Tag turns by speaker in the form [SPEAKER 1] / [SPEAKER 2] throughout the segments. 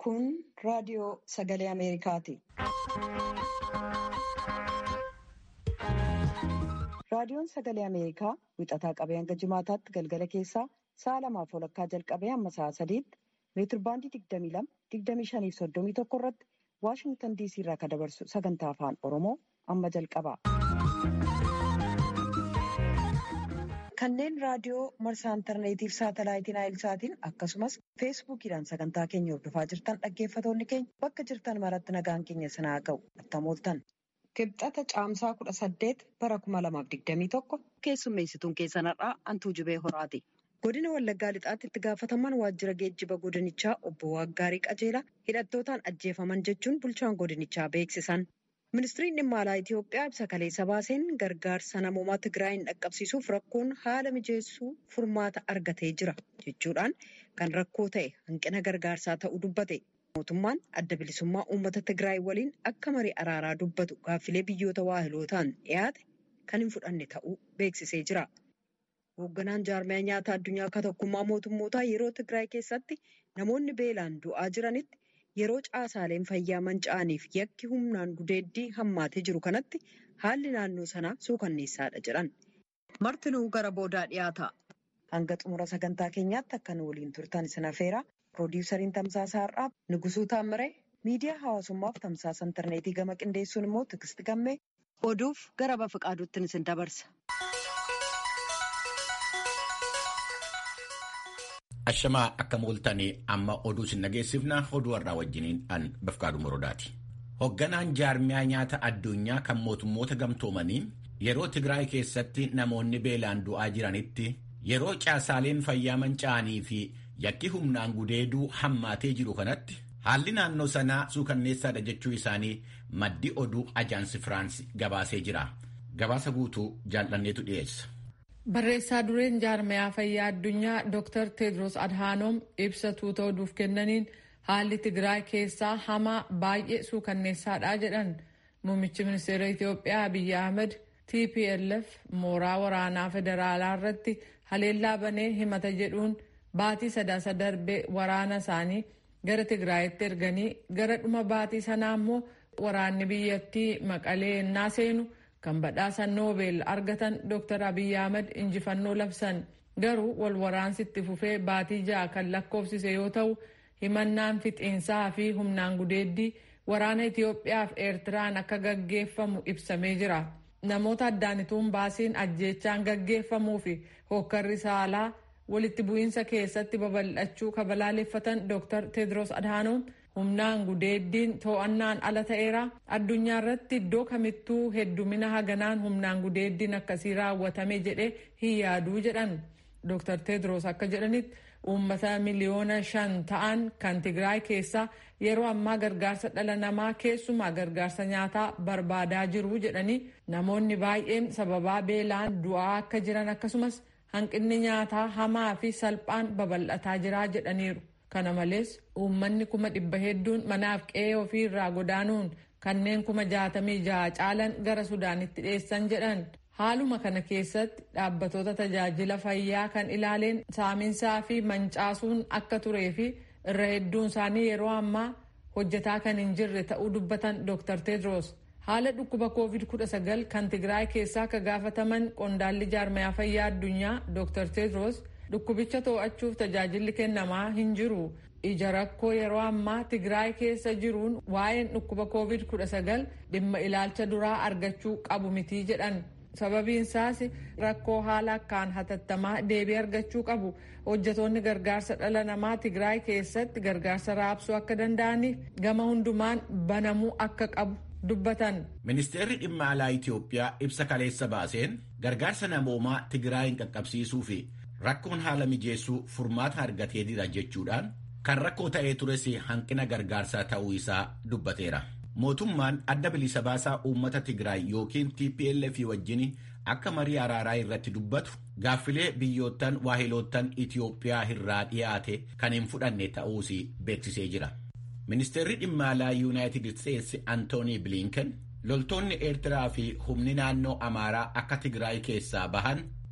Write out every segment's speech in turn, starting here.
[SPEAKER 1] Kun raadiyoo sagalee Ameerikaati. Raadiyoon sagalee Ameerikaa wixataa qabee hanga jimaataatti galgala keessaa sa'a lamaaf walakkaa jalqabee hamma sa'a sadiitti meetirbaandii 22, 25 fi 31 irratti Waashingtan DC irraa kan dabarsu sagantaa afaan Oromoo amma jalqaba. Kanneen raadiyoo marsaa intarneetiif saatalaayitiin naayilsaatiin akkasumas feesbuukiidhaan sagantaa keenya hordofaa jirtan dhaggeeffatoonni keenya bakka jirtan maratti nagaan keenya sanaa ga'u attamooltan. Kibxata caamsaa kudha saddeet bara kuma lamaaf digdamii tokko keessummeessituun keessan har'aa Antuu Jibee Horaati. Godina Wallaggaa Lixaatti itti gaafataman waajjira geejjiba godinichaa obbo Waggaarii Qajeelaa hidhattootaan ajjeefaman jechuun bulchaan godinichaa beeksisan. Ministiriin dhimma alaa Itoophiyaa ibsa kaleessa baaseen gargaarsa namoomaa Tigraayin dhaqqabsiisuuf rakkoon haala mijeessuu furmaata argatee jira jechuudhaan kan rakkoo ta'e hanqina gargaarsaa ta'uu dubbate. Mootummaan adda bilisummaa uummata Tigraay waliin akka marii araaraa dubbatu gaaffilee biyyoota waahilootaan dhiyaate kan hin fudhanne ta'uu beeksisee jira. Hoogganaan jaarmiyaa nyaata addunyaa akka tokkummaa mootummootaa yeroo Tigraay keessatti namoonni beelaan du'aa jiranitti yeroo caasaaleen fayyaa manca'aniif yakki humnaan gudeeddii hammaatee jiru kanatti haalli naannoo sanaa suukanneessaadha jedhan. Martinuu gara boodaa dhiyaata. Hanga xumura sagantaa keenyaatti akka nu waliin turtan isin affeera. Piroodyusariin Tamsaasa Har'aa Nugusuu Taammiree miidiyaa hawaasummaaf tamsaasa intarneetii gama qindeessuun immoo Tigisti Gammee oduuf gara Bafiqaaduutti isin dabarsa.
[SPEAKER 2] Ashamaa akka mooltanii amma oduu sin dhageessifna oduu har'aa wajjiniin an Bafiqaaduu Morodaati. Hoogganaan jaarmiyaa nyaata addunyaa kan mootummoota gamtoomanii yeroo Tigraay keessatti namoonni beelaan du'aa jiranitti yeroo caasaaleen fayyaa manca'anii fi yakki humnaan gudeeduu hammaatee jiru kanatti haalli naannoo sanaa suukanneessaadha jechuu isaanii maddi oduu ajaansi Firaansi gabaasee jira. Gabaasa guutuu jaallanneetu dhiyeessa.
[SPEAKER 3] Barreessaa dureen jaarmiyaa fayyaa addunyaa Dr. Tedros Adhanom ibsa tuuta oduuf kennaniin haalli Tigraay keessaa hamaa baay'ee suukanneessaadha jedhan. Muummichi ministeera Itoophiyaa Abiyyi Ahmed TPLF mooraa waraanaa federaalaa irratti haleellaa banee himata jedhuun baatii sadaasa darbee waraana isaanii gara Tigraayitti erganii gara dhuma baatii sanaa immoo waraanni biyyattii maqalee ennaa seenu kan badhaasa noobel argatan Dr. Abiyyi Ahmed injifannoo labsan garuu wal waraansi itti fufee baatii ja'a kan lakkoofsise yoo ta'u himannaan fixiinsaa fi humnaan gudeeddii waraana Itoophiyaa fi Eertiraan akka gaggeeffamu ibsamee jira. Namoota addaanituun baasiin ajjeechaan gaggeeffamuu fi hokkarri saalaa walitti bu'iinsa keessatti babal'achuu kabalaaleffatan Dr. Tedros Adhanom humnaan gudeeddiin to'annaan ala ta'eera addunyaa irratti iddoo kamittuu heddumina haganaan humnaan gudeeddiin akkasii raawwatame jedhe hin yaaduu jedhan Dr. Tedros akka jedhanitti uummata miliyoona shan ta'an kan Tigraay keessaa yeroo ammaa gargaarsa dhala namaa keessumaa gargaarsa nyaataa barbaadaa jiru jedhanii namoonni baay'een sababaa beelaan du'aa akka jiran akkasumas hanqinni nyaataa hamaa fi salphaan babal'ataa jira jedhaniiru. Kana malees uummanni kuma dhibba hedduun manaaf qe'ee ofii irraa godaanuun kanneen kuma jaatamii jaha caalan gara Sudaanitti dhiyeessan jedhan. Haaluma kana keessatti dhaabbatoota tajaajila fayyaa kan ilaaleen saaminsaa fi mancaasuun akka turee fi irra hedduun isaanii yeroo ammaa hojjetaa kan hin jirre ta'uu dubbatan Dr. Tedros. Haala dhukkuba COVID-19 kan Tigraay keessaa akka gaafataman qondaalli jaarmiyaa fayyaa addunyaa Dr. Tedros dhukkubicha to'achuuf tajaajilli kennamaa hin jiru. Ija rakkoo yeroo ammaa Tigraay keessa jiruun waa'een dhukkuba COVID-19 dhimma ilaalcha duraa argachuu qabu mitii jedhan. Sababiin isaas rakkoo haala akkaan hatattamaa deebii argachuu qabu. Hojjetoonni gargaarsa dhala namaa Tigraay keessatti gargaarsa raabsuu akka danda'aniif gama hundumaan banamuu akka qabu dubbatan.
[SPEAKER 2] Ministeerri dhimma alaa Itoophiyaa ibsa kaleessa baaseen gargaarsa namoomaa Tigraayin qaqqabsiisuu fi rakkoon haala mijeessuu furmaata argatee jira jechuudhaan kan rakkoo ta'ee tures hanqina gargaarsaa ta'uu isaa dubbateera. Mootummaan adda bilisa baasaa uummata Tigraay yookiin TPLF wajjin akka marii araaraa irratti dubbatu gaaffilee biyyoottan waahiloottan Itoophiyaa irraa dhiyaate kan hin fudhanne ta'uus beeksisee jira. Ministeerri dhimma alaa Yuunaayitid Isteetsi Antoonii Bilinken loltoonni Eertiraa fi humni naannoo Amaaraa akka Tigraay keessaa bahan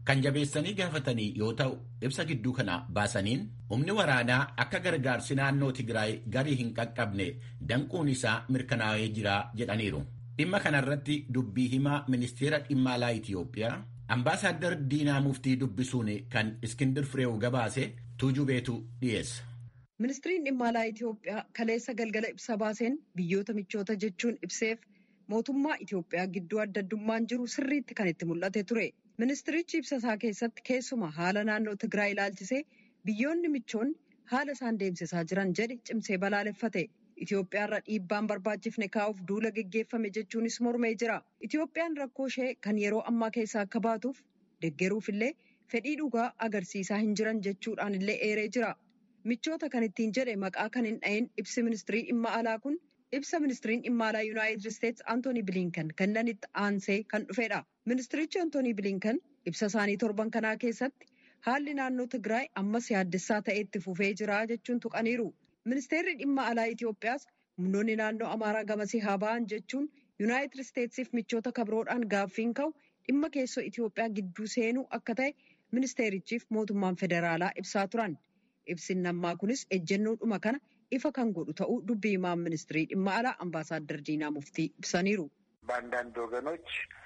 [SPEAKER 2] kan jabeessanii gaafatanii yoo ta'u ibsa gidduu kana baasaniin humni waraanaa akka gargaarsi naannoo Tigraay garii hin qaqqabne danquun isaa mirkanaa'ee jira jedhaniiru. Dhimma kanarratti dubbii himaa ministeera dhimma alaa Itiyoophiyaa Ambaasaadder Diinaa Muftii dubbisuun kan Iskindir Fireew gabaase tuujubeetu dhiyeessa.
[SPEAKER 1] Ministiriin dhimma alaa Itiyoophiyaa kaleessa galgala ibsa baaseen biyyoota michoota jechuun ibseef mootummaa Itiyoophiyaa gidduu adda addummaan jiru sirriitti kan itti mul'ate ture. Ministirichi ibsa isaa keessatti keessumaa haala naannoo Tigraay ilaalchisee biyyoonni michoonni haala isaan deemsisaa jiran jedhe cimsee balaaleffate. Itiyoophiyaarra dhiibbaan barbaachifne kaa'uuf duula geggeeffame jechuunis mormee jira. Itiyoophiyaan rakkoo ishee kan yeroo ammaa keessaa akka baatuuf deggeruuf illee fedhii dhugaa agarsiisaa hin jiran jechuudhaan illee eeree jira. Michoota kan ittiin jedhe maqaa kan hin dhahin ibsi ministirii dhimma alaa kun ibsa ministiriin dhimma alaa Yuunaayitid Isteetsi Antoonii Bilinkan kennanitti aansee kan dhufedha. Ministirichi Antoonii Bilinkan ibsa isaanii torban kanaa keessatti haalli naannoo Tigraay ammas yaaddessaa ta'e itti fufee jira jechuun tuqaniiru. Ministeerri dhimma alaa Itiyoophiyaas humnoonni naannoo Amaaraa gamasii haa ba'an jechuun Yuunaayitid Isteetsiif michoota kabroodhaan gaaffiin ka'u dhimma keessoo Itiyoophiyaa gidduu seenuu akka ta'e ministeerichiif mootummaan federaalaa ibsaa turan. Ibsin ammaa kunis ejjennoodhuma kana ifa kan godhu ta'uu dubbii himaan ministirii dhimma alaa አምባሳደር ዲና ሙፍቲ ibsaniiru.
[SPEAKER 4] በአንዳንድ ወገኖች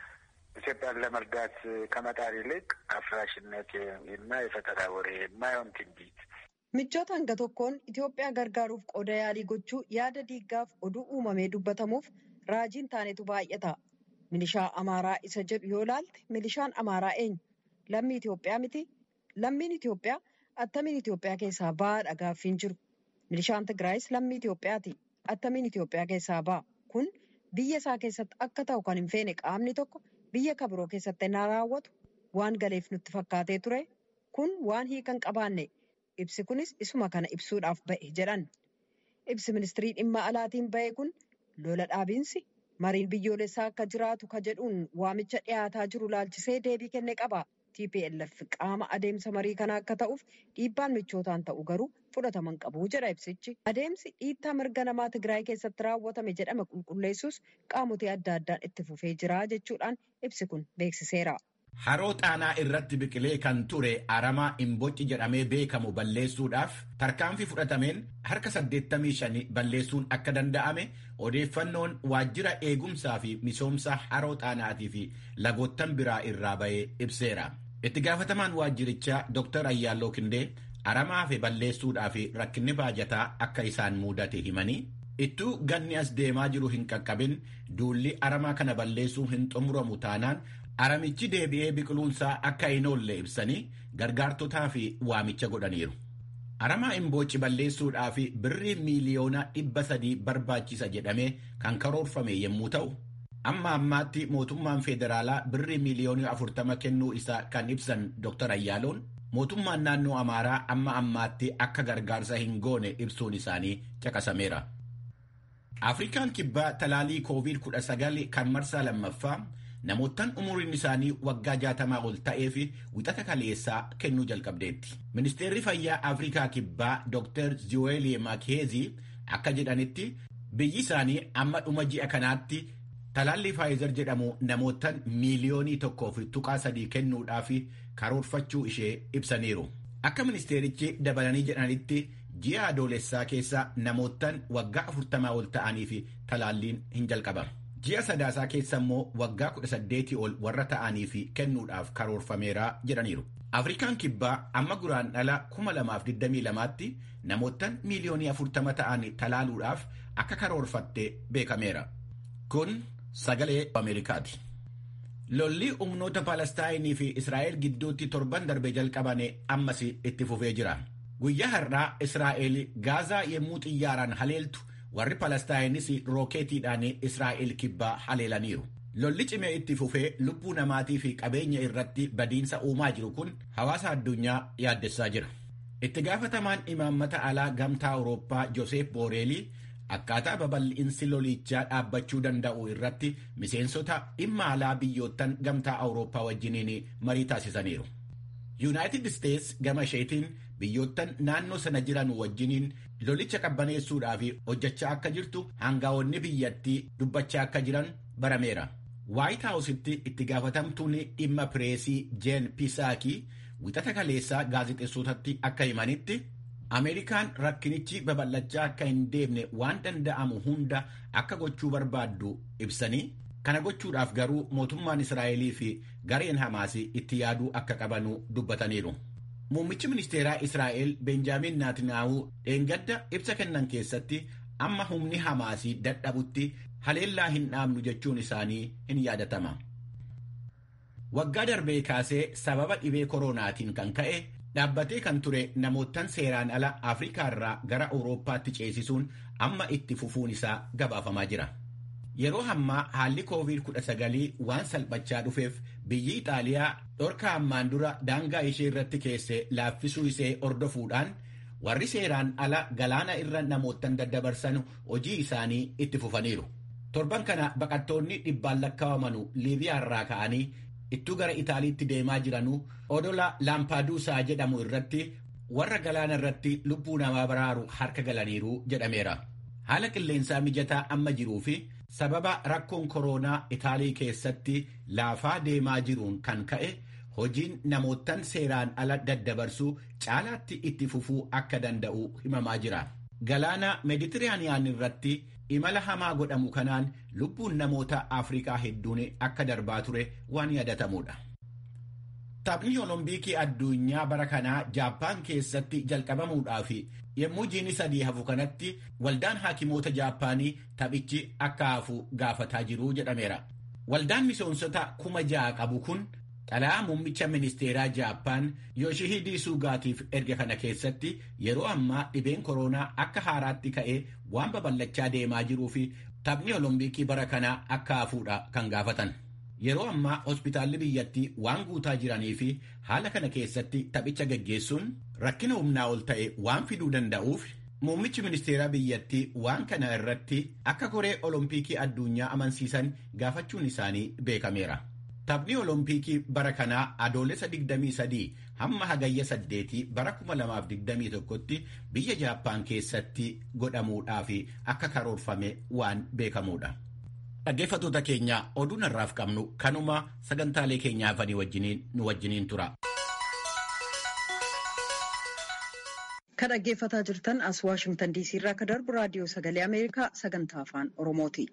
[SPEAKER 4] ኢትዮጵያን ለመርዳት ከመጣር ይልቅ አፍራሽነት እና የፈጠራ ወሬ የማይሆን ትንቢት
[SPEAKER 1] Michoota hanga tokkoon Itoophiyaa gargaaruuf qooda yaalii gochuu yaada diiggaaf oduu uumamee dubbatamuuf raajiin taanetu baay'ata. Milishaa Amaaraa isa jedhu yoo laalte milishaan Amaaraa eenyu? Lammii Itoophiyaa miti? Lammiin Itoophiyaa attamiin Itoophiyaa keessaa ba'aadha gaaffiin jiru. Milishaan Tigraayis lammii Itoophiyaati. Attamiin Itoophiyaa keessaa ba'a. Kun biyya isaa keessatti akka ta'u kan hin feene qaamni tokko biyya kabiroo keessatti na raawwatu waan galeef nutti fakkaatee ture. Kun waan hiikan qabaanne. Ibsi kunis isuma kana ibsuudhaaf ba'e jedhan. Ibsi ministirii dhimma alaatiin ba'e kun lola dhaabiinsi mariin biyyoolessaa akka jiraatu ka jedhuun waamicha dhiyaataa jiru laalchisee deebii kenne qaba. TPLF qaama adeemsa marii kanaa akka ta'uuf dhiibbaan michootaan ta'u garuu fudhataman qabu jedha ibsichi. Adeemsi dhiittaa mirga namaa Tigraay keessatti raawwatame jedhame qulqulleessus qaamotee adda addaan itti fufee jira jechuudhaan ibsi kun beeksiseera.
[SPEAKER 2] Haroo xaanaa irratti biqilee kan ture aramaa imbocci jedhamee beekamu balleessuudhaaf tarkaanfii fudhatameen harka 85 balleessuun akka danda'ame odeeffannoon waajjira eegumsaa fi misoomsa haroo xaanaatii fi lagoottan biraa irraa ba'ee ibseera. Itti gaafatamaan waajjirichaa Dr. Ayyaalloo Kindee aramaa fi balleessuudhaa fi rakkinni baajataa akka isaan mudate himanii ittuu ganni as deemaa jiru hin qaqqabin duulli aramaa kana balleessuu hin xumuramu taanaan aramichi deebi'ee biqiluunsaa akka hin oolle ibsanii gargaartotaa fi waamicha godhaniiru. Aramaa imbooci balleessuudhaa fi birrii miiliyoona dhibba sadii barbaachisa jedhamee kan karoorfame yommuu ta'u, amma ammaatti mootummaan federaalaa birrii miiliyoonii afurtama kennuu isaa kan ibsan Dr. Ayyaaloon mootummaan naannoo Amaaraa amma ammaatti akka gargaarsa hin goone ibsuun isaanii caqasameera. Afrikaan kibbaa talaalii COVID-19 kan marsaa lammaffaa namoottan umuriin isaanii waggaa jaatamaa ol ta'ee fi wixata kaleessaa kennuu jalqabdeetti. Ministeerri fayyaa Afrikaa kibbaa Dr. Ziweli Makheezi akka jedhanitti biyyi isaanii amma dhuma ji'a kanaatti talaalli Faayizer jedhamu namoottan miiliyoonii tokkoo fi tuqaa sadii kennuudhaaf karoorfachuu ishee ibsaniiru. Akka ministeerichi dabalanii jedhanitti ji'a adoolessaa keessa namoottan waggaa afurtamaa ol ta'anii fi talaalliin hin jalqabamu. Ji'a sadaasaa keessa immoo waggaa kudha saddeetii ol warra ta'anii fi kennuudhaaf karoorfameera jedhaniiru. Afrikaan kibbaa amma guraan dhala kuma lamaaf digdamii lamaatti namoottan miiliyoonii afurtama ta'an talaaluudhaaf akka karoorfatte beekameera. Kun sagalee Ameerikaati. Lolli humnoota Palestaayinii fi Israa'el gidduutti torban darbe jalqabane ammas itti fufee jira. Guyyaa har'aa Israa'el Gaazaa yommuu xiyyaaraan haleeltu warri Palestaayinis rookeetiidhaan Israa'el kibbaa haleelaniiru. Lolli cimee itti fufee lubbuu namaatii fi qabeenya irratti badiinsa uumaa jiru kun hawaasa addunyaa yaaddessaa jira. Itti gaafatamaan imaammata alaa gamtaa Awurooppaa Joseef Booreelii akkaataa babal'insi lolichaa dhaabbachuu danda'u irratti miseensota dhimma alaa biyyoottan gamtaa Awurooppaa wajjiniin marii taasisaniiru. Yuunaayitid Isteets gama isheetiin biyyoottan naannoo sana jiran wajjiniin lolicha qabbaneessuudhaaf hojjechaa akka jirtu hangaa'onni biyyattii dubbachaa akka jiran barameera. Waayit Haawusitti itti gaafatamtuun dhimma pireesii Jeen Pisaakii wixata kaleessaa gaazexeessotatti akka himanitti Ameerikaan rakkinichi babal'achaa akka hin deemne waan danda'amu hunda akka gochuu barbaaddu ibsanii kana gochuudhaaf garuu mootummaan Israa'elii fi gareen Hamaas itti yaaduu akka qabanu dubbataniiru. Muummichi ministeeraa Israa'el Benjaamin Naatinaahuu dheengadda ibsa kennan keessatti amma humni Hamaasii dadhabutti haleellaa hin dhaabnu jechuun isaanii hin yaadatama. Waggaa darbee kaasee sababa dhibee koronaatiin kan ka'e dhaabbatee kan ture namootan seeraan ala Afrikaa irraa gara Awurooppaatti ceesisuun amma itti fufuun isaa gabaafamaa jira. Yeroo ammaa haalli COVID-19 waan salphachaa dhufeef biyyi Ixaaliyaa dhorka ammaan dura daangaa ishee irratti keesse laaffisuu ishee hordofuudhaan warri seeraan ala galaana irra namootan daddabarsan hojii isaanii itti fufaniiru. Torban kana baqattoonni dhibbaan lakkaawamanu Liibiyaa irraa ka'anii ittuu gara Itaaliitti deemaa jiranuu odola Laampaaduusaa jedhamu irratti warra galaana irratti lubbuu namaa baraaru harka galaniiru jedhameera. Haala qilleensaa mijataa amma jiruu fi sababa rakkoon koronaa Itaalii keessatti laafaa deemaa jiruun kan ka'e hojiin namootan seeraan ala daddabarsuu caalaatti itti fufuu akka danda'u himamaa jira. Galaana Meeditiraaniyaan irratti imala hamaa godhamu kanaan lubbuun namoota Afrikaa hedduun akka darbaa ture waan yaadatamudha. Taphni Oloompiikii addunyaa bara kanaa Jaappaan keessatti jalqabamuudhaaf yommuu jiini sadii hafu kanatti waldaan haakimoota Jaappaanii taphichi akka hafu gaafataa jiru jedhameera. Waldaan miseensota kuma ja'a qabu kun xalayaa muummicha ministeeraa Jaappaan Yooshihidii Suugaatiif erga kana keessatti yeroo ammaa dhibeen koronaa akka haaraatti ka'ee waan babal'achaa deemaa jiruu fi taphni Oloompiikii bara kanaa akka hafuudha kan gaafatan. Yeroo ammaa hospitaalli biyyattii waan guutaa jiranii fi haala kana keessatti taphicha gaggeessuun rakkina humnaa ol ta'e waan fiduu danda'uuf muummichi ministeeraa biyyattii waan kana irratti akka koree Oloompiikii addunyaa amansiisan gaafachuun isaanii beekameera. Taphni Oloompiikii bara kanaa adoolessa 23 hamma hagayya 8 bara 2021tti biyya Jaappaan keessatti godhamuudhaaf akka karoorfame waan beekamudha. Dhaggeeffattoota keenya oduu narraaf qabnu kanuma sagantaalee keenya hafanii wajjiniin nu wajjiniin tura.
[SPEAKER 1] Kan dhaggeeffataa jirtan as Waashimtan DC irraa akka darbu raadiyoo sagalee Ameerikaa sagantaa afaan Oromooti.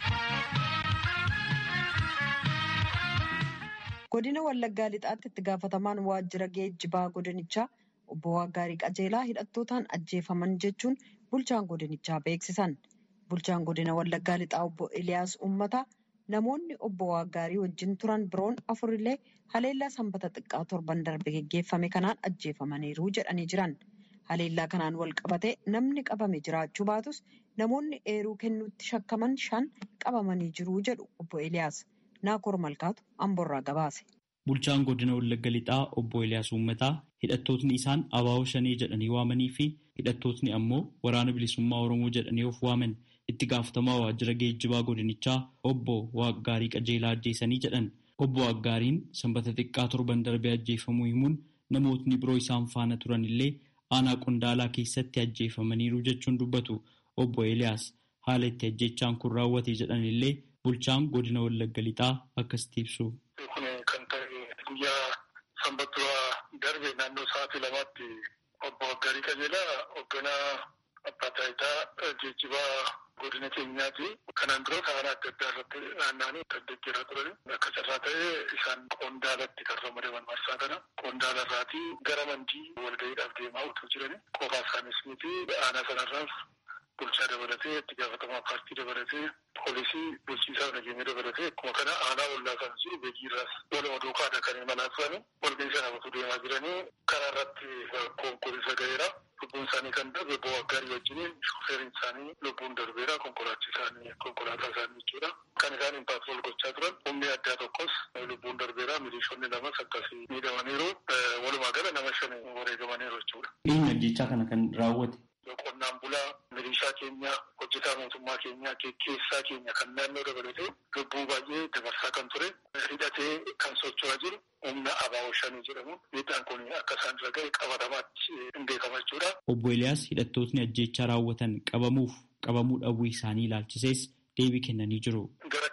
[SPEAKER 1] Godina Wallaggaa Lixaatti itti gaafatamaan waajjira geejjibaa godinichaa obbo Waggaarii Qajeelaa hidhattootaan ajjeefaman jechuun bulchaan godinichaa beeksisan. Bulchaan godina Wallaggaa Lixaa obbo Eliyaas Uummataa namoonni obbo Waggaarii wajjin turan biroon afurillee haleellaa sanbata xiqqaa torban darbe geggeeffame kanaan ajjeefamaniiru jedhanii jiran. Haleellaa kanaan wal qabatee namni qabame jiraachuu baatus namoonni eeruu kennuutti shakkaman shan qabamanii jiru jedhu obbo Eliyaas. Naakoor Malkaatu Amborraa gabaase.
[SPEAKER 5] Bulchaan godina Wallagga Lixaa obbo Eliyaas Uummataa hidhattootni isaan abaaboo shanee jedhanii waamanii fi hidhattootni ammoo waraana bilisummaa Oromoo jedhanii of waaman itti gaafatamaa waajjira geejjibaa godinichaa obbo Waaggaarii Qajeelaa ajjeesanii jedhan. Obbo Waaggaariin sanbata xiqqaa torban darbee ajjeefamuu himuun namootni biroo isaan faana turan illee aanaa qondaalaa keessatti ajjeefamaniiru jechuun dubbatu obbo Eliyaas haala itti ajjechaan kun raawwate jedhan illee bulchaan godina Wallagga Lixaa akkasitti ibsu.
[SPEAKER 6] Kun kan ta'e guyyaa sanbata darbe naannoo sa'aatii lamaatti obbo Waggaarii Qajeelaa hoogganaa abbaa taayitaa geejjibaa godina keenyaati. Kanaan dura karaa adda addaa irratti naanna'anii kan deeggaraa turan. Akka carraa ta'ee isaan qondaalatti kan ramadaman marsaa kana. Qondaala irraatii gara mandii walga'iidhaaf deemaa utuu jiran qofaa isaanis miti aanaa sanarraas bulchaa dabalatee itti gaafatamaa paartii dabalatee poolisii bulchiisaa nageenya dabalatee akkuma kana aanaa ollaa kan jiru beekiirraas waluma duukaadha kan imalaa turani walga'ii sana utuu deemaa jiranii karaa irratti konkolaataa ga'eera. lubbuun isaanii kan darbe obbo Waggaarii wajjiniin shufeeriin isaanii lubbuun darbeera konkolaachi isaanii konkolaataa isaanii jechuudha. Kan isaan impaatirool gochaa turan humni addaa tokkos lubbuun darbeera milishoonni lamas akkasii miidhamaniiru walumaa gala nama shan wareegamaniiru jechuudha.
[SPEAKER 5] Eenyu ajjechaa kana kan raawwate?
[SPEAKER 6] Qonnaan bulaa milishaa keenya hojjetaa mootummaa keenya keessaa keenya kan naannoo dabalatee lubbuu baay'ee dabarsaa kan ture hidhatee kan socho'aa jiru humna abaa'oo shanii jedhamu miidhaan kun akka isaan irra ga'e qabatamaatti hin beekama jechuudha.
[SPEAKER 5] Obbo Eliyaas hidhattootni ajjechaa raawwatan qabamuuf qabamuu dhabuu isaanii ilaalchisees deebii kennanii jiru.
[SPEAKER 6] Gara keessaatti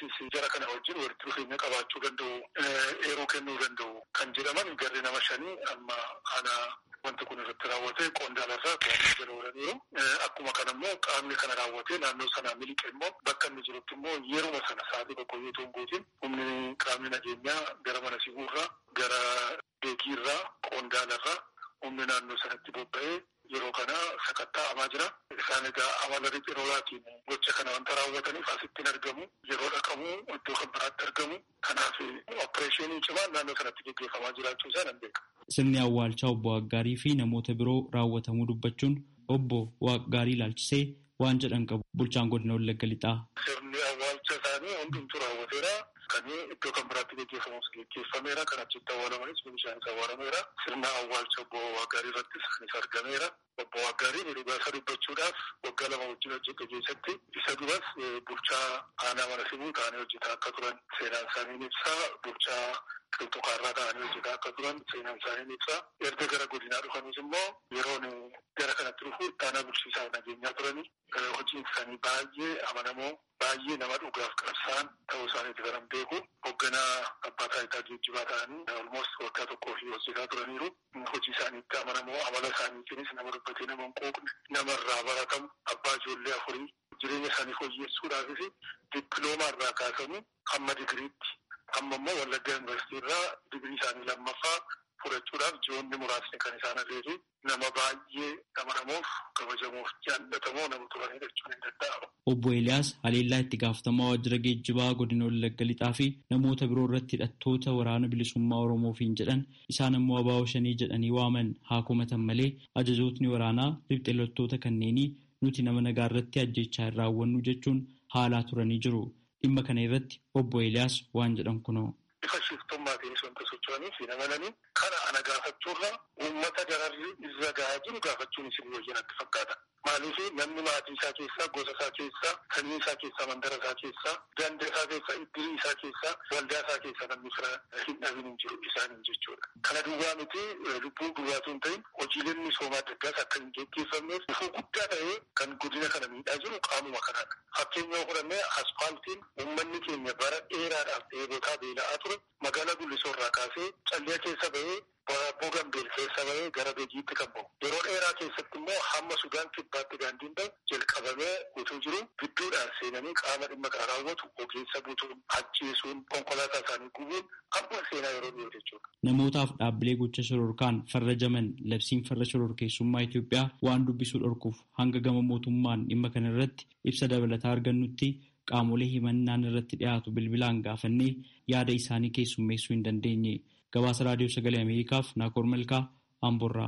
[SPEAKER 6] Atileetiks jara kana wajjin walitti dhufeenya qabaachuu danda'u, eeruu kennuu danda'u kan jedhaman garri nama shanii amma ana wanti kun irratti raawwate qondaalarraa to'annoo jala oolaniiru. Akkuma kana immoo qaamni kana raawwatee naannoo sanaa miliqe immoo bakka inni jirutti immoo yeruma sana sa'aatii tokko yoo ta'u guutiin humni qaamni nageenyaa gara mana siguurraa gara beekiirraa qondaalarraa humni naannoo sanatti bobba'ee yeroo kana sakatta'amaa jira. Isaan egaa amala riphirolaatiin gocha kana wanta raawwataniif asittiin argamu yeroo dhaqamu iddoo kan biraatti argamu. Kanaaf opereeshinii cimaan naannoo sanatti gaggeeffamaa jiraachuu isaa nan beeka.
[SPEAKER 5] Sirni awwaalchaa obbo Waggaarii fi namoota biroo raawwatamuu dubbachuun obbo Waggaarii ilaalchisee waan jedhan qabu bulchaan godina Wallagga Lixaa.
[SPEAKER 6] Sirni awwaalcha isaanii hundumtuu raawwateera. Kan iddoo kan biraatti gaggeeffamus gaggeeffameera. Kan achitti awwaalamanis bishaanis awwaalameera. Sirna awwaalcha obbo Waggaarii irrattis isaanis argameera. Obbo Waggaarii miidhagaa isa dubbachuudhaaf waggaa lama wajjin hojjete keessatti isa duras bulchaa aanaa mana sibuu ta'anii hojjetaa akka turan seenaan isaanii ni ibsa. Bulchaa qilxuqaarraa ta'anii hojjetaa akka turan seenaan isaanii ni ibsa. Erga gara godinaa dhufanis immoo yeroon gara kanatti dhufu ittaanaa bulchiisaa nageenyaa turanii hojiin isaanii baay'ee amanamoo baay'ee nama dhugaaf qabsaan ta'uu isaaniiti kan beeku. Hoogganaa abbaa taayitaa geejjibaa ta'anii almost waggaa tokkoo fi hojjetaa turaniiru. Hojii isaaniitti amanamoo amala isaaniitiinis nama dubbatee nama hin quuqne namarraa baratamu abbaa ijoollee afurii jireenya isaanii fooyyessuudhaafis dippiloomaa irraa kaasanii hamma digiriitti amma immoo Wallagga Yuunivarsiitii irraa digirii isaanii lammaffaa fudhachuudhaaf ji'oonni muraasni kan isaan hafeefi nama baay'ee amanamuuf kabajamuuf jaallatamoo nama turanidha jechuun hin danda'amu.
[SPEAKER 5] Obbo Eeliyaas Haleellaa itti gaafatamaa waajjira geejjibaa godina Wallagga Lixaa fi namoota biroo irratti hidhattoota waraana bilisummaa Oromoofiin jedhan isaan immoo abaa'oo shanii jedhanii waaman haa komatan malee ajajootni waraanaa ribxeelottoota kanneenii nuti nama nagaa irratti ajjechaa hin raawwannu jechuun haalaa turanii jiru. Dhimma kana irratti obbo Eeliyaas waan jedhan kunoo.
[SPEAKER 6] Bifa shiftummaatiinis wanta socho'aniif hin amananii kana ana gaafachuurra uummata dararri irra gahaa jiru gaafachuun isin wayya natti fakkaata. Maaliif namni maatii isaa keessaa, gosa isaa keessaa, sanyii isaa keessaa, mandara isaa keessaa, ganda isaa keessaa, iddirii isaa keessaa, waldaa isaa keessaa namni fira hin dhabin hin jiru isaaniin jechuudha. Kana duwwaa miti lubbuu duwwaatu hin ta'in hojiileen misoomaa adda addaas akka hin gaggeeffamneef ifuu guddaa ta'ee kan godina kana miidhaa jiru qaamuma kanaadha. Fakkeenya fudhannee aspaaltiin uummanni keenya bara dheeraadhaaf dheebotaa beela'aa ture magaalaa Gullisoo irraa kaasee callee keessa bahee Barabboo Gambeel keessa bahee gara Beejiitti kan bahu. Yeroo dheeraa keessatti immoo hamma Sudaan kibbaatti daandiin bahu jalqabamee utuu jiru gidduudhaan seenanii qaama dhimma kana raawwatu ogeessa butuun ajjeesuun konkolaataa isaanii gubuun amma seenaa yeroo dhiyoo jechuudha.
[SPEAKER 5] Namootaaf dhaabbilee gocha shororkaan farrajaman labsiin farra shororkeessummaa Itoophiyaa waan dubbisuu dhorkuuf hanga gama mootummaan dhimma kana irratti ibsa dabalataa argannutti qaamolee himannaan irratti dhiyaatu bilbilaan gaafannee yaada isaanii keessummeessuu hin dandeenye. gabaasa raadiyoo sagalee ameerikaaf naakoor malkaa amborraa.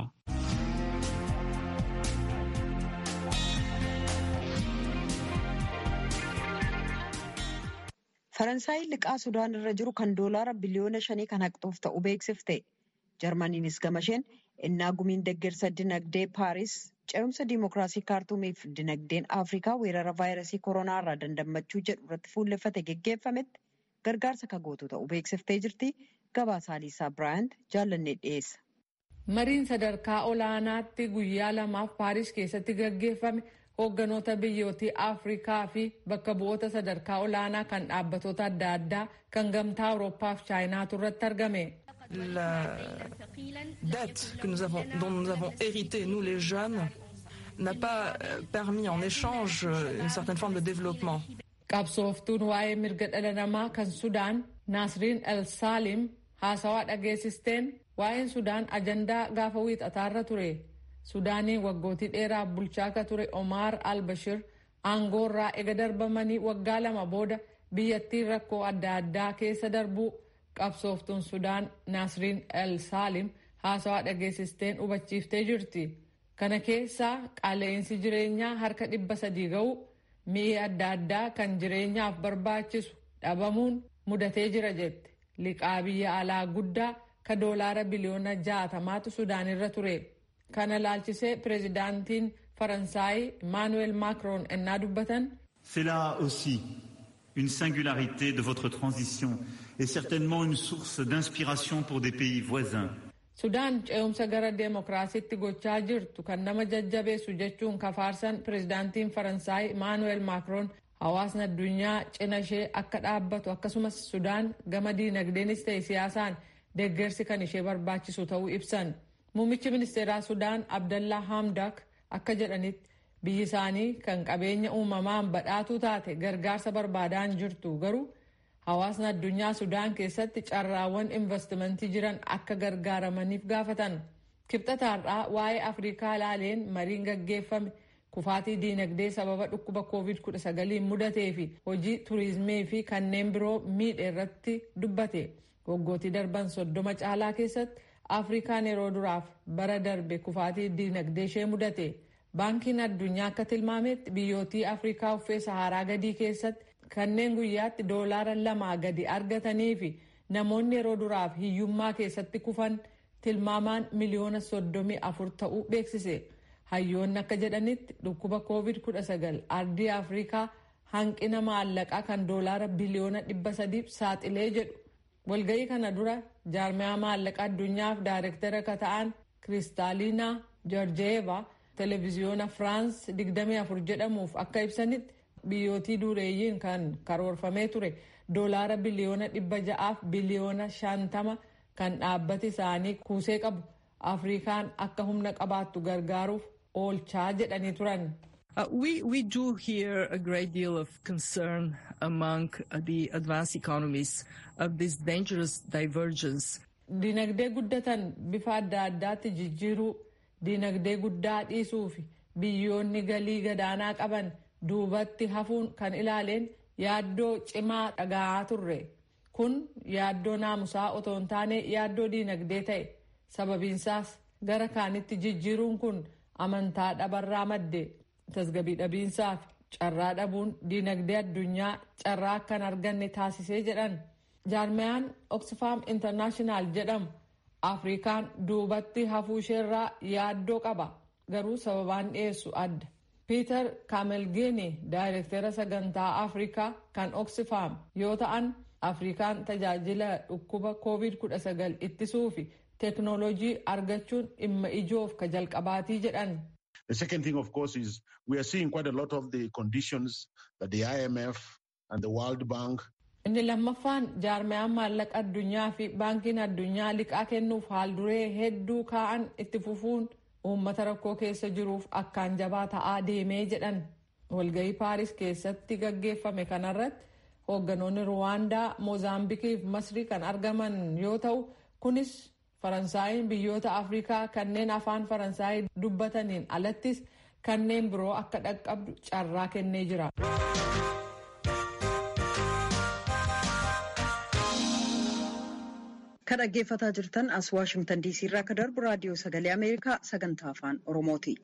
[SPEAKER 1] faransaay liqaa sudaan irra jiru kan doolaara biliyoona shanii kan haqxuuf ta'u beeksifte jarmaniinis gamasheen innaa gumiin deggersa dinagdee paaris ce'umsa diimokiraasii kaartuumiif dinagdeen afrikaa weerara vaayirasii koronaa irraa dandammachuu jedhu irratti fuulleffate geggeeffametti gargaarsa kan gootu ta'u beeksiftee jirti. Gabaasaa Liisaa Biraayant jaallannee dhiyeessa.
[SPEAKER 3] Mariin sadarkaa olaanaatti guyyaa lamaaf Paaris keessatti gaggeeffame hoogganoota biyyootii Afrikaa fi bakka bu'oota sadarkaa olaanaa kan dhaabbatoota adda addaa kan gamtaa Awurooppaa fi Chaayinaatu irratti argame.
[SPEAKER 7] La dette que nous avons, dont nous avons hérité, nous les jeunes, n'a pas permis en échange une certaine forme de développement.
[SPEAKER 3] Qabsooftuun waa'ee mirga dhala namaa kan Sudaan Naasriin El Saalim haasawaa dhageessisteen waa'een Sudaan ajandaa gaafa wiixataarra ture. Sudaaniin waggootii dheeraaf bulchaa akka ture Omar al-Bashir aangoorraa ega darbamanii waggaa lama booda biyyattiin rakkoo adda addaa keessa darbuu qabsooftuun Sudaan Naasriin El Saalim haasawaa dhageessisteen hubachiiftee jirti. Kana keessaa qaala'insi jireenyaa harka dhibba sadii ga'u mi'i adda addaa kan jireenyaaf barbaachisu dhabamuun mudatee jira jette liqaa biyya alaa guddaa ka doolaara biliyoona jaatamaatu sudaan irra ture kana laalchisee pireezidaantiin faransaay emaanuweel maakroon ennaa dubbatan.
[SPEAKER 8] C'est là aussi une singularité de votre transition et certainement une source d'inspiration pour des pays voisins.
[SPEAKER 3] Sudaan ce'umsa gara deemokiraasiitti gochaa jirtu kan nama jajjabeessu jechuun kafaarsan pireezidaantiin faransaay emaanuweel maakroon hawaasni addunyaa cina ishee akka dhaabbatu akkasumas sudaan gama diinagdeenis ta'e siyaasaan deeggarsi kan ishee barbaachisu ta'uu ibsan muummichi ministeeraa sudaan abdallaa hamdak akka jedhanitti biyyi isaanii kan qabeenya uumamaan badhaatuu taate gargaarsa barbaadaan jirtu garuu hawaasni addunyaa sudaan keessatti carraawwan investimentii jiran akka gargaaramaniif gaafatan kibxataarraa waa'ee afrikaa ilaaleen mariin gaggeeffame kufaatii diinagdee sababa dhukkuba covid-19 mudatee fi hojii turizimii fi kanneen biroo miidhe irratti dubbate waggootii darban soddoma caalaa keessatti afrikaan yeroo duraaf bara darbe kufaatii diinagdee ishee mudate baankiin addunyaa akka tilmaametti biyyootii afrikaa uffee saharaa gadii keessatti kanneen guyyaatti doolaara lamaa gadi argatanii fi namoonni yeroo duraaf hiyyummaa keessatti kufan tilmaamaan miliyoona soddomii afur ta'uu beeksise hayyoonni akka jedhanitti dhukkuba covid-19 ardii afrikaa hanqina maallaqaa kan doolaara biliyoona dhibba sadiif saaxilee jedhu walga'ii kana dura jaarmiyaa maallaqa addunyaaf daayirektara akka ta'an kiristaaliinaa joorjeeva televiziyoona firaans 24 jedhamuuf akka ibsanitti biyyootii dureeyyiin kan karoorfamee ture doolaara biliyoona dhibba ja'aaf biliyoona shantama kan dhaabbati isaanii kuusee qabu afrikaan akka humna qabaattu gargaaruuf oolchaa jedhanii turan.
[SPEAKER 7] Uh, we, we do hear a great deal of concern among uh, the advanced economies of this dangerous divergence.
[SPEAKER 3] Dinagdee guddatan bifa adda addaatti jijjiiruu, dinagdee guddaa dhiisuu fi biyyoonni galii gadaanaa qaban duubatti hafuun kan ilaaleen yaaddoo cimaa dhaga'aa turre. Kun yaaddoo naamusaa otoo hin taane yaaddoo dinagdee ta'e. Sababiinsaas gara kaanitti jijjiiruun kun amantaa dhabarraa madde. tasgabii dhabiinsaa fi carraa dhabuun diinagdee addunyaa carraa akkan arganne taasisee jedhan jaarmiyaan oxfam internaashinaal jedhamu afrikaan duubatti hafuu isheerraa yaaddoo qaba garuu sababaan dhiyeessu adda piiter kaamelgeeni daayirektera sagantaa afrikaa kan oxfam yoo ta'an afrikaan tajaajila dhukkuba covid-19 ittisuu fi teeknoolojii argachuun dhimma ijoof ka jalqabaatii jedhan.
[SPEAKER 9] The second thing, of course, is we are seeing quite a lot of the conditions that the IMF and the World Bank.
[SPEAKER 3] Inni lammaffaan jaarmiyaan maallaqa addunyaa fi baankiin addunyaa liqaa kennuuf haalduree hedduu kaa'an itti fufuun uummata rakkoo keessa jiruuf akkaan jabaa ta'aa deemee jedhan. Walgahii Paaris keessatti gaggeeffame kanarratti hoogganoonni Ruwaandaa, Moozaambikii fi Masrii kan argaman yoo ta'u, kunis Faransaayinn biyyoota Afrikaa kanneen afaan Faransaayii dubbataniin alattis kanneen biroo akka dhaqqabdu carraa kennee jira.
[SPEAKER 1] Kan dhaggeeffataa jirtan as Waashingtan diisii irraa akka darbu raadiyoo sagalee Ameerikaa sagantaa afaan Oromooti.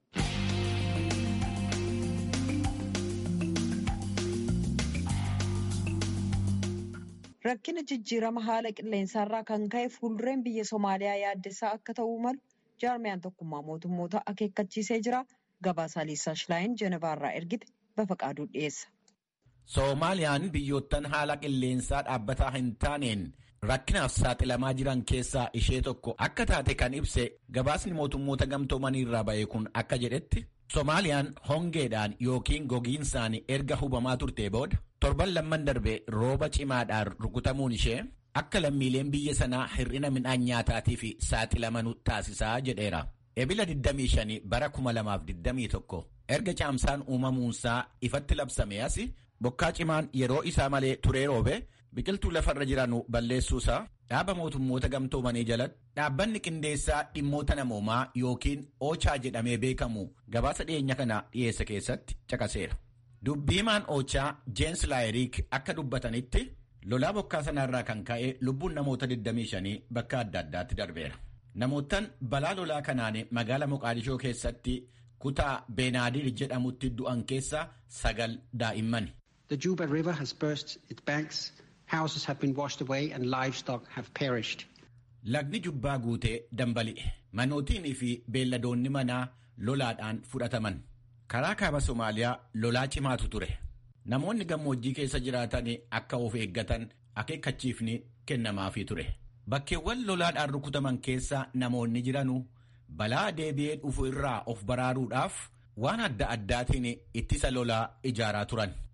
[SPEAKER 1] Rakkina jijjiirama haala qilleensaarraa kan ka'e fuuldureen biyya Somaaliyaa yaaddessaa akka ta'uu malu jaarmiyaan tokkummaa mootummoota akeekkachiisee jira. Gabaasaa Liisaa Shilaayin Jenevaarraa ergite Bafaqaaduu dhiyeessa.
[SPEAKER 2] Soomaaliyaan biyyoottan haala qilleensaa dhaabbataa hin taaneen rakkinaaf saaxilamaa jiran keessaa ishee tokko akka taate kan ibse gabaasni mootummoota gamtoomanii irraa ba'e kun akka jedhetti Soomaaliyaan hongeedhaan yookiin gogiinsaan erga hubamaa turtee booda torban lamman darbe rooba cimaadhaan rukutamuun ishee akka lammiileen biyya sanaa hir'ina midhaan nyaataatiif saaxilamanu taasisaa jedheera. Ebila 25 bara 2021 erga caamsaan uumamuunsaa ifatti labsame as bokkaa cimaan yeroo isaa malee turee roobe biqiltuu lafarra jiranu balleessuusaa dhaaba mootummoota gamtoomanii jalatti dhaabbanni qindeessaa dhimmoota namoomaa yookiin oochaa jedhamee beekamu gabaasa dhiyeenya kana dhiyeessa keessatti caqaseera. Dubbiimaan oochaa Jeensi Laayiriik akka dubbatanitti lolaa bokkaa sanarraa kan ka'e lubbuun namoota 25 bakka adda addaatti darbeera. Namoottan balaa lolaa kanaan magaala Moqaadishoo keessatti kutaa Beenaadir jedhamutti du'an keessa sagal daa'imman.
[SPEAKER 10] The Juba River has burst its banks, houses have been washed away and livestock have perished.
[SPEAKER 2] Lagni jubbaa guutee dambali'e. Manootiinii fi beelladoonni manaa lolaadhaan fudhataman. Karaa kaaba Somaaliyaa lolaa cimaatu ture. Namoonni gammoojjii keessa jiraatan akka of eeggatan akeekkachiifni kennamaafii ture. Bakkeewwan lolaadhaan rukutaman keessa namoonni jiranu balaa deebi'ee dhufu irraa of baraaruudhaaf waan adda addaatiin ittisa lolaa ijaaraa turan.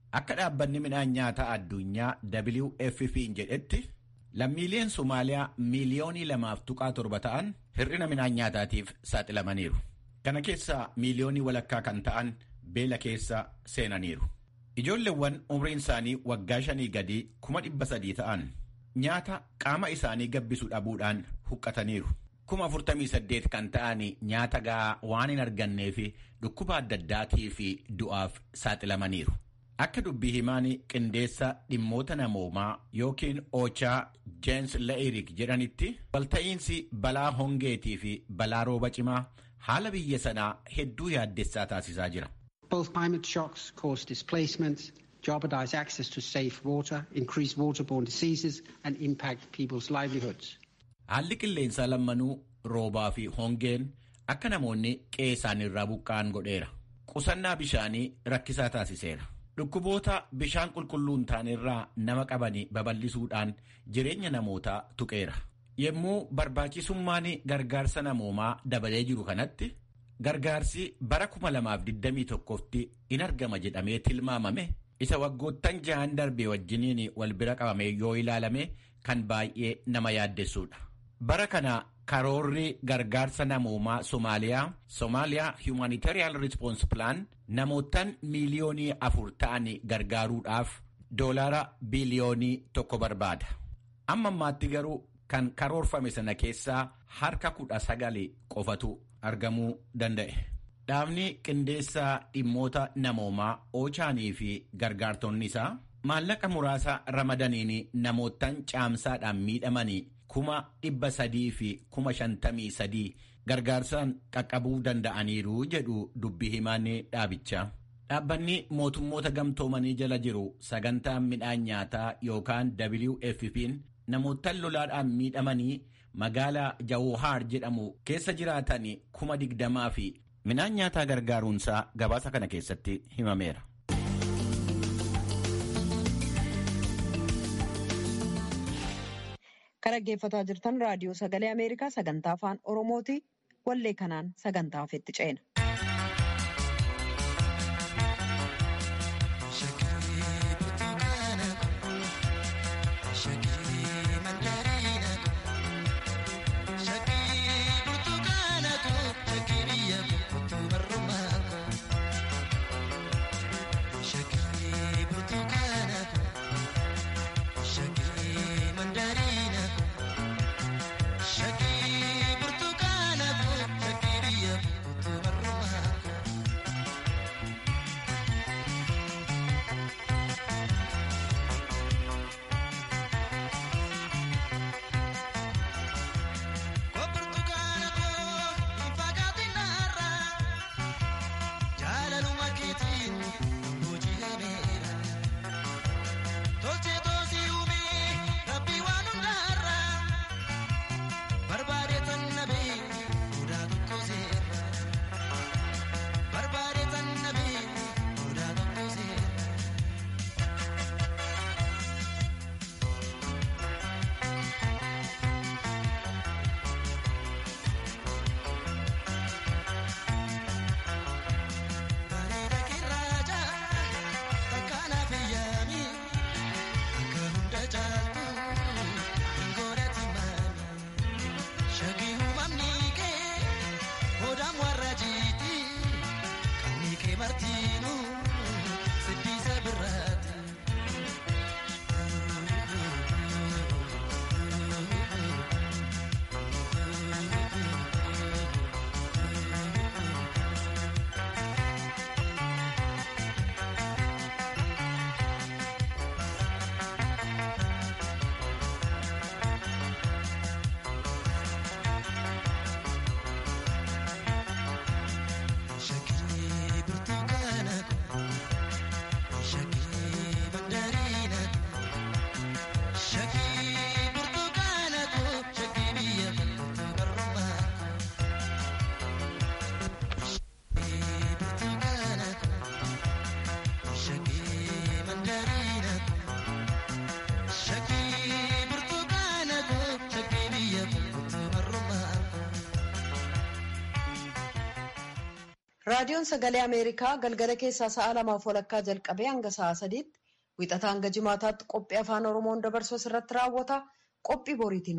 [SPEAKER 2] Akka dhaabbanni midhaan nyaataa addunyaa WFP'n jedhetti lammiileen Somaaliyaa miiliyoonii lamaaf tuqaa torba ta'an hir'ina midhaan nyaataatiif saaxilamaniiru. Kana keessaa miiliyoonii walakkaa kan ta'an beela keessa seenaniiru. Ijoolleewwan umriin isaanii waggaa shanii gadii kuma dhibba sadii ta'an nyaata qaama isaanii gabbisu dhabuudhaan huqqataniiru. kuma afurtamii saddeet kan ta'an nyaata gahaa waan hin argannee fi dhukkuba adda addaatii fi du'aaf saaxilamaniiru. Akka dubbii himaan qindeessa dhimmoota namoomaa yookiin oochaa Jeensi La'irik jedhanitti walta'iinsi balaa hongeetii fi balaa rooba cimaa haala biyya sanaa hedduu yaaddessaa taasisaa jira.
[SPEAKER 10] Both climate shocks cause displacement, jeopardize access to safe water, increase waterborne diseases and impact people's livelihoods.
[SPEAKER 2] Haalli qilleensaa lammanuu roobaa fi hongeen akka namoonni qe'ee isaaniirraa buqqa'an godheera. Qusannaa bishaanii rakkisaa taasiseera. Dhukkuboota bishaan qulqulluun ta'anirraa nama qabanii babal'isuudhaan jireenya namootaa tuqeera. Yommuu barbaachisummaan gargaarsa namoomaa dabalee jiru kanatti gargaarsi bara 2021tti in argama jedhamee tilmaamame isa waggoottan jahan darbee wajjiniin wal bira qabame yoo ilaalame kan baay'ee nama yaaddessuudha. Bara kana karoorri gargaarsa namoomaa Somaaliyaa Somaaliyaa Humanitarian Response Plan namootaan miiliyoonii afur ta'an gargaaruudhaaf doolaara biliyoonii tokko barbaada. Amma ammaatti garuu kan karoorfame sana keessaa harka kudha sagali qofatu argamuu danda'e. Dhaabni qindeessaa dhimmoota namoomaa Oochaanii fi gargaartonni isaa maallaqa muraasa ramadaniin namootaan caamsaadhaan miidhamanii kuma dhibba sadii fi kuma shantamii sadii gargaarsaan qaqqabuu danda'aniiru jedhu dubbii himaan dhaabichaa. Dhaabbanni mootummoota gamtoomanii jala jiru sagantaan midhaan nyaataa yookaan WFP'n namootaan lolaadhaan miidhamanii magaalaa Jawuhaar jedhamu keessa jiraatan kuma digdamaa fi midhaan nyaataa gargaaruunsaa gabaasa kana keessatti himameera.
[SPEAKER 1] Kan dhaggeeffataa jirtan raadiyoo sagalee Ameerikaa sagantaa afaan Oromooti. Wallee kanaan sagantaa ofitti ceena. raadiyoon sagalee ameerikaa galgala keessaa sa'a lamaaf walakkaa jalqabee hanga sa'a sadiitti wixataa hanga jimaataatti qophii afaan oromoon dabarsu irratti raawwata qophii boriitiin